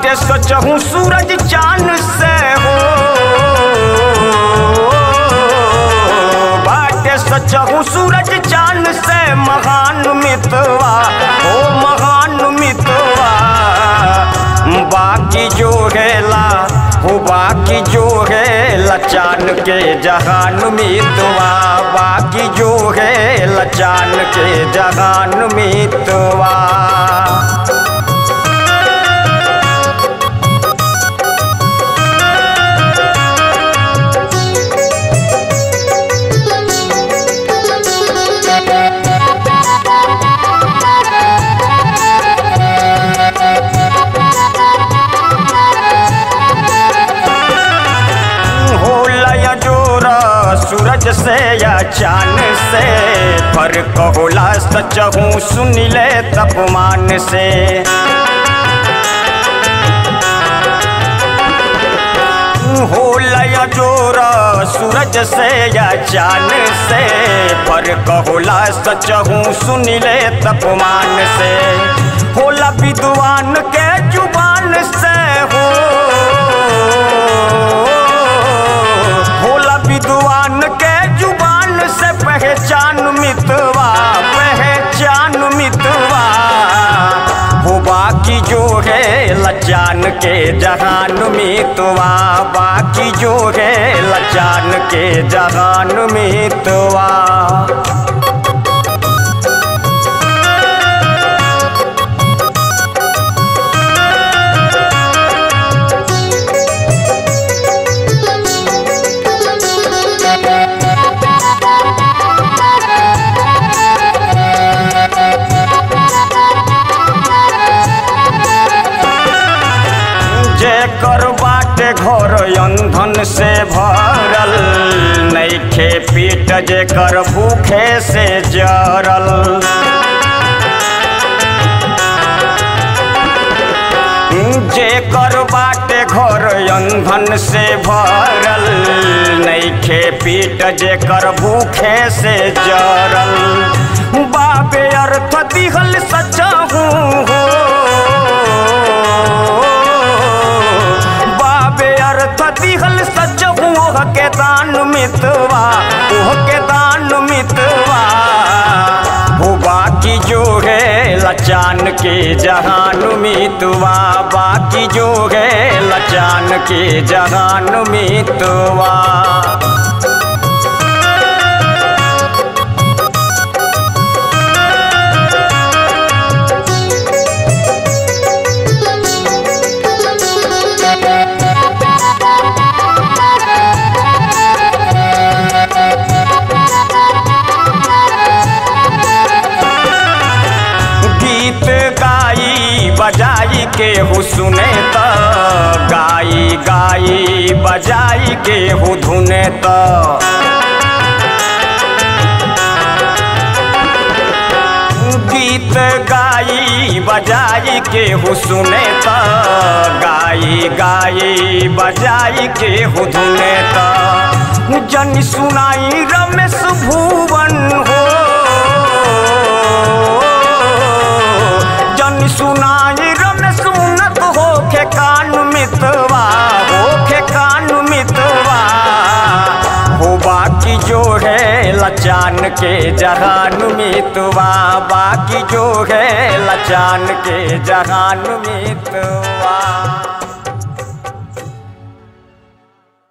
बाटे सचहूँ सूरज चांद से हो बाटे सचहूँ सूरज चांद से महान मितवा हो महान मितवा बाकी जो है हो बाकी जो है लचान के जहान मितवा बाकी जो है लचान के जहान मितवा हो लया जोरा सूरज से या चांद से फर्क होला सच हूँ सुन ले तपमान से हो लया जोरा सूरज से या चांद से फर्क होला सच हूँ सुन ले तपमान से होला विद्वान के जुबान से हो होला विद्वान के जुबान से पहचान मितवा पहचान मितवा हो बाकी जो है लचान के जहान मितवा बाकी जो है लचान के जहान मितवा जेकर बाटे घर अंधन से भरल नैखे पीट जेकर भूखे से जरल जेकर बाटे घर अंधन से भरल नैखे पीट जेकर भूखे से जरल बाबे अर्थ दिहल सचहू हो बाबे अर्थ दिहल सच ओह के दान मितवा ओह के दान मितवा हो बाकी जो है लचान के जहान मितवा बाकी जो है लचान के जहान मितवा गीत गाई बजाई के हु सुने त गाई गाई बजाई के हु धुने त गीत गाई बजाई के हु सुने त गाई गाई बजाई के हु धुने त जन सुनाई रमेश भुवन हो जन सुनाई रमेश उन्नत हो के कान मितवा हो के कान मितवा हो बाकी जो है लचान के जहान मितवा बाकी जो है लचान के जहान मितवा